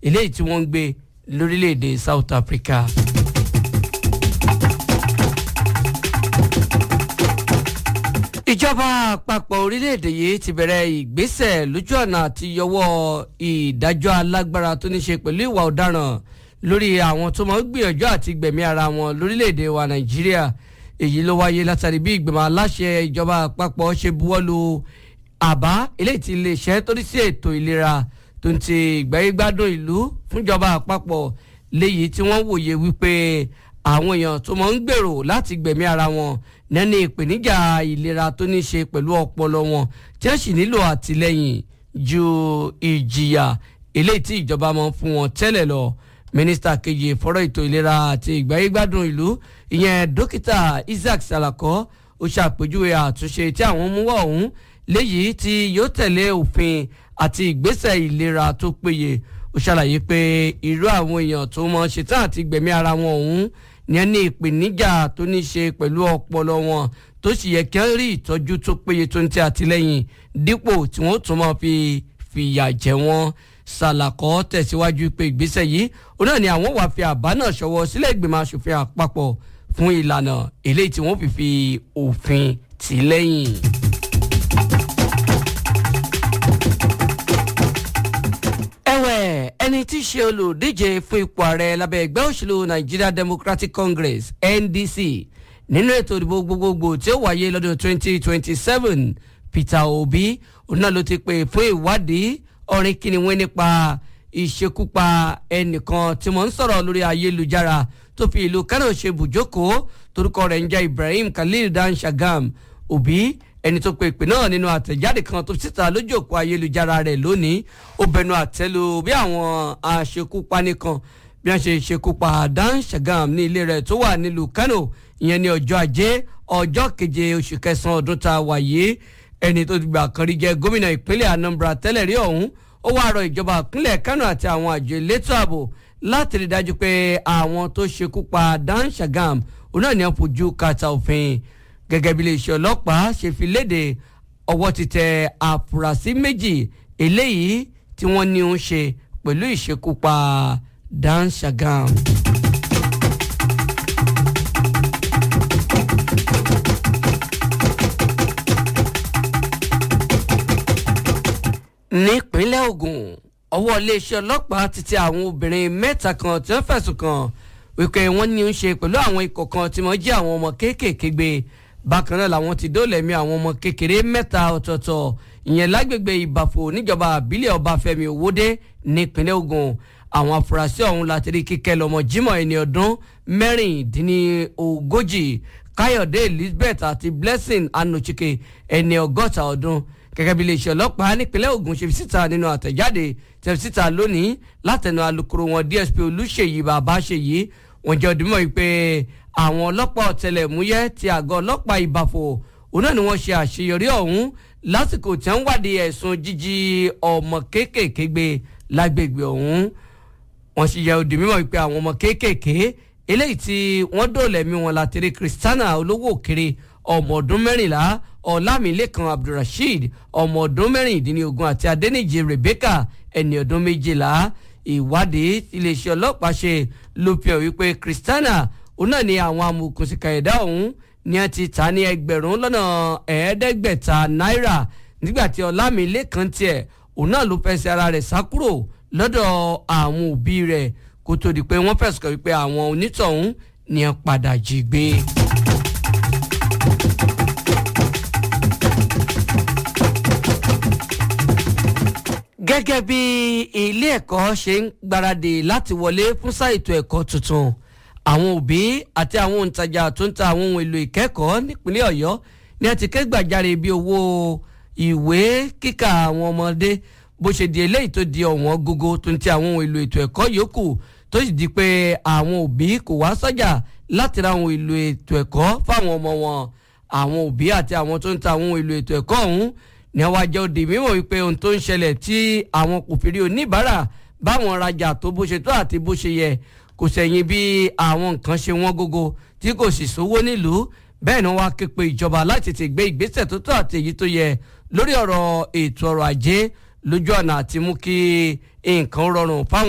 eléyìí tí wọ́n ń gbé lórílẹ̀‐èdè South Africa. ìjọba àpapọ̀ orílẹ̀-èdè yìí ti bẹ̀rẹ̀ ìgbésẹ̀ lójú ọ̀nà àti yọwọ́ ìdájọ́ alágbára tó ní ṣe pẹ̀lú ìwà ọ̀daràn lórí àwọn tó máa ń gbìyànjú àti gbẹ̀mí ara wọn lórílẹ̀-èdè wa Nàìjíríà èyí ló wáyé látàrí bí ìgbìmọ̀ aláṣẹ ìjọba àpapọ̀ ṣe buwọ́lu àbá eléyìí tí iléeṣẹ́ tó ní sí ètò ìlera tó ń ti ìgbáyégbádùn ìlú fúnjọba àpapọ̀ léyìí tí wọ́n wòye wípé àwọn èèyàn tó máa ń gbèrò láti gbẹ̀mí ara wọn nẹ́ni ìpèníjà ìlera tó ní ṣe pẹ̀lú ọpọlọ wọn tí wọ́n sì nílò àtìlẹ́yìn ju ìjìyà eléyìí tí ìjọba máa ń fún wọn tẹ́lẹ̀ lọ mínísítà kejì fọ́rọ̀ ètò ìlera àti ìgbáyégbádùn ìlú ìyẹn dókítà Isaac Salako ó ṣàpèjúwe àtúnṣe tí àwọn mú wá ọ̀hún léyìí tí yóò tẹ̀lé òfin àti ìgbésẹ̀ ìlera tó péye ó ṣàlàyé pé irú àwọn èèyàn tó mọ ṣetán àti gbẹ̀mí ara wọn ọ̀hún ní ẹni ìpèníjà tó ní ṣe pẹ̀lú ọpọlọ wọn tó sì yẹ kí wọ́n rí ìtọ́jú tó péye tó ń tẹ àtìlẹ́yìn dípò tí wọ́n tún máa fi fìyà jẹ wọ́n Sàlàkọ́ tẹ̀síwájú pé ìgbésẹ̀ yìí ó náà ni àwọn wàá fi àbá náà ṣọwọ́ sílẹ̀ ìgbìmọ̀ asòfin àpapọ̀ fún ìlànà eléyìí tí wọ́n fi fi òfin tì lẹ́yìn. ẹ̀wẹ̀ ẹni tí í ṣe olùdíje fún ipò ààrẹ lábẹ́ ẹgbẹ́ òṣèlú Nigeria Democratic Congress NDC nínú ètò ìdìbò gbogbogbò tí ó wáyé lọ́dún 2027 Peter Obi òun náà ló ti pè fún ìwádìí ọ̀rìn kìnìún nípa ìṣekúpa ẹnìkan tí wọ́n ń sọ̀rọ̀ lórí ayélujára tó fi ìlú Kano ṣe bùjókòó torúkọ rẹ̀ ń jẹ́ Ibrahim Khalil Dan Shagam Obi ẹni tó pe ìpè náà nínú àtẹ̀jáde kan tó síta lójú òpó ayélujára rẹ̀ lónìí ó bẹnu àtẹ́lu bí àwọn aṣekúpani kan bí wọ́n ṣe ṣekúpa Dan Shagam ní ilé rẹ̀ tó wà nílùú Kano ìyẹn ní ọjọ́ ajé ọjọ́ keje oṣù kẹsàn-án ọdún tá a wà yìí ẹni tó ti gbà kan rí jẹ́ gómìnà ìpínlẹ̀ Anambra tẹ́lẹ̀ rí ọ̀hún ó wá rọ ìjọba ìpínlẹ̀ Kano àti àwọn àjọ elétò ààbò láti rí dájú pé àwọn tó ṣekúpa Dan Shagam òun náà ní wọ́n fojú kàtà òfin gẹ́gẹ́ bí iléeṣẹ́ ọlọ́pàá ṣe fi léde ọwọ́ ti tẹ àfúrásì méjì eléyìí tí wọ́n ní ń ṣe pẹ̀lú ìṣekúpa Dan Shagam. nípínlẹ̀ Ògùn ọwọ́ iléeṣẹ́ ọlọ́pàá ti tẹ àwọn obìnrin mẹ́ta kan tí wọ́n fẹ̀sùn kàn wípé wọ́n ní ń ṣe pẹ̀lú àwọn ikọ̀ kan tí wọ́n jí àwọn ọmọ kéékèèké gbé bákan náà làwọn ti dóòlẹ̀mí àwọn ọmọ kékeré mẹ́ta ọ̀tọ̀ọ̀tọ̀ ìyẹn lágbègbè ìbàfò níjọba àbílẹ̀ ọbáfẹ́mi òwòdé nípínlẹ̀ Ògùn àwọn afurasí ọ̀hún láti rí kíkẹ́ lọ́mọ Jímọ̀ ẹni ọdún mẹ́rìndínlógójì Káyọ̀dé Elizabeth àti Blessing Anochike ẹni ọgọ́ta ọdún gẹ́gẹ́ bí iléeṣẹ́ ọlọ́pàá nípínlẹ̀ Ògùn ṣe fi síta nínú àtẹ̀jáde tẹ̀ fi síta lónìí látẹnu alukoro wọn DSP Olúṣèyí Babáṣèyí wọ́n jẹ́ ọdún mọ́ yìí pé àwọn ọlọ́pàá ọ̀tẹlẹ̀múyẹ́ ti àgọ́ ọlọ́pàá ìbàfò òun náà ni wọ́n ṣe àṣeyọrí ọ̀hún lásìkò tí wọ́n wádìí ẹ̀sùn jíjí ọmọ kéékèèké gbé lágbègbè ọ̀hún wọ́n sì yẹ òdì mímọ́ pé àwọn ọmọ kéékèèké eléyìí tí wọ́n dóòlẹ̀mí wọn látẹ̀rí Christiana olówó òkèrè ọmọ ọdún mẹ́rìnlá ọlámilẹ́kan abdulrasheed ọmọ ọdún mẹ́rìndínlógún àti adẹ́nìjì rebecca ẹni ọdún méjìlá ìwádìí iléeṣẹ́ ọlọ́pàá ṣe ló fi hàn wípé christiana òun náà ni àwọn amòòkùnsìkà ẹ̀dá ọ̀hún ni a ti ta ní ẹgbẹ̀rún lọ́nà ẹ̀ẹ́dẹ́gbẹ̀ta náírà nígbà tí ọlámilẹ́kan tiẹ̀ òun náà ló fẹsẹ̀ ara rẹ̀ sá kúrò lọ́dọ̀ àwọn òbí rẹ̀ kó tó di pé wọ́n fẹ̀sùn kàn wípé àwọn onítọ̀hún ni a padà jí gbé. gẹ́gẹ́ bí ilé ẹ̀kọ́ ṣe ń gbáradì láti wọlé fún sáà ètò ẹ̀kọ́ tuntun àwọn òbí àti àwọn òǹtajà tó ń ta àwọn ohun èlò ìkẹ́kọ̀ọ́ nípínlẹ̀ ọ̀yọ́ ni a ti ké gbàjarè bí owó ìwé kíkà àwọn ọmọdé bó ṣe di eléyìí tó di ọ̀wọ́n gógó tó ń ti àwọn ohun èlò ètò ẹ̀kọ́ yòókù tó sì di pé àwọn òbí kò wá sọ́jà láti ra àwọn èlò ètò ẹ̀kọ́ fáwọn ọmọ wọn àwọn òbí àti àwọn tó ń ta àwọn ohun èlò ètò ẹ̀kọ́ ọ̀hún ní àwọn àjọ òdì mímọ̀ wípé ohun tó ń ṣẹlẹ̀ tí àwọn kò fi rí oníbàárà báwọn rajà tó bó ṣe tó àti bó ṣe yẹ kò sẹ̀yìn bí àwọn nǹkan ṣe wọ́n gógó tí kò sì sówó nílùú bẹ́ẹ̀ ni wọ́n á ké pe ìjọba láti ti gbé ìgbésẹ̀ tó tó àti èyí tó yẹ lórí ọ̀rọ̀ ètò ọrọ̀ ajé lójú ọ̀nà àti mú kí nǹkan rọrùn fáwọn.